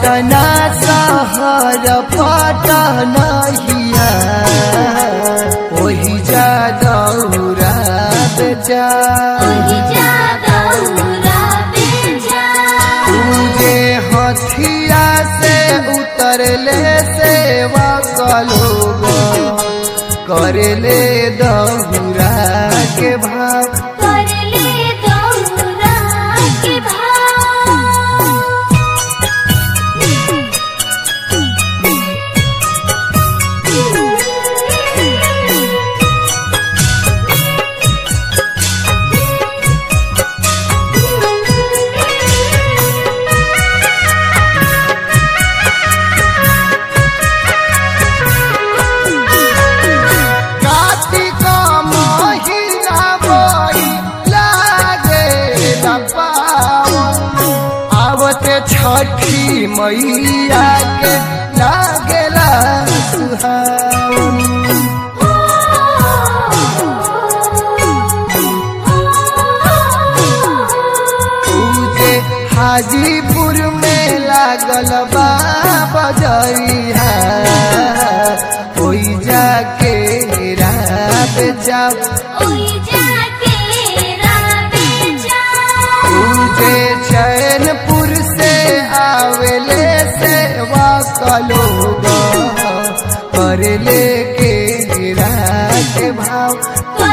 पटना शहर पटनहिया ओही जा दौरा बेचा पूजे हथिया से उतरले सेवा कलोग करले दौरा के भाव कार्तिक महिना बड़ी लागे पावन आवते छठी मैया के लागेला सुहावन पूजे हाजीपुर में लागल बा बजरिया ओई जाके रात जाओ पूजे चैनपुर से आवेले सेवा कलोग करले के रात भाव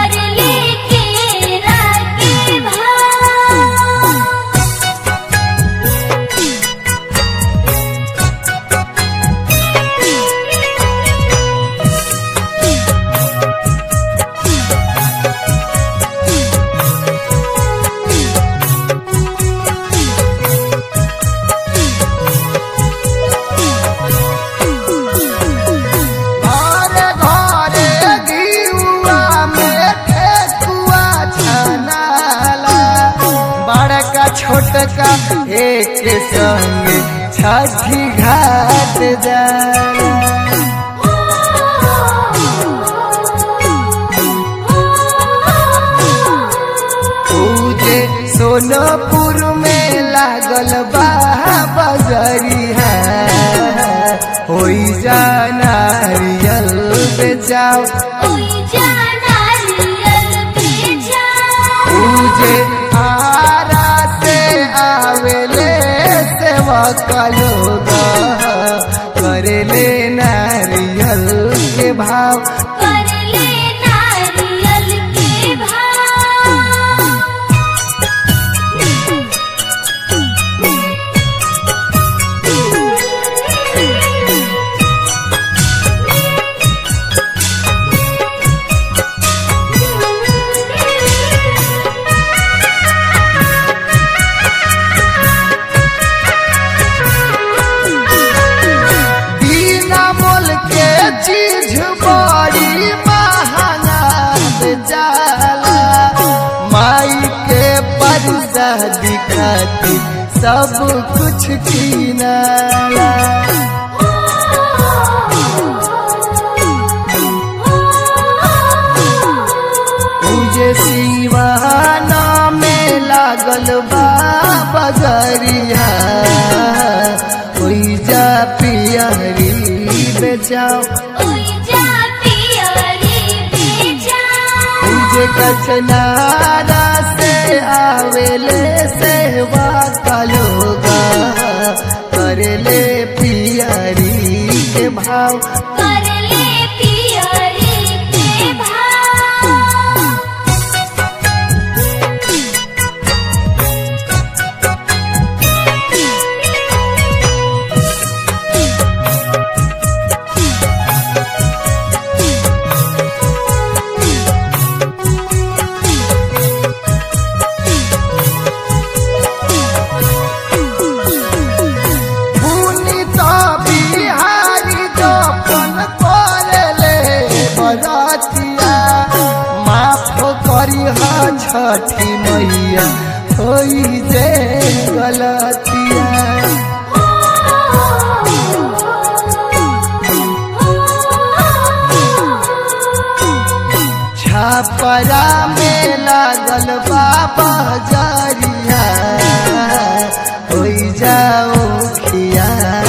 घरे घरे गिउआ में ठेकुआ छनाला बड़का छोटका एक संग छठी घाट जाला पूजे सोनपुर में लागल बा बजरिया होई जा नारियल बेचाओ पूजे आरा से आवेले सेवा कलोग करेले नारियल के भाव बिना मोल के चीज बड़ी महंगा जाला माई के परसा दिखाती सब कुछ कीनाला पूजे सिवाना में लागल बा बगरिया ओई जा पियरी बेचाओ पूजे कचनारा से आवेले सेवा कलोगा करले पियरी के भाव पुनीत बिहारी जपन करले बरतिया माफ करी छठी मैया होई जे गलतिया छपरा में लागल बाबा जरिया हो जाओ खिया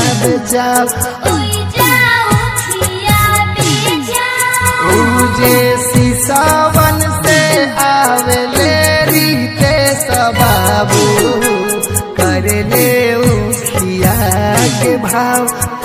बचाओ ओई जाओ खिया बेजाओ पूजे सिसावन से आवेले रीते सबाबू कर ले उखिया के भाव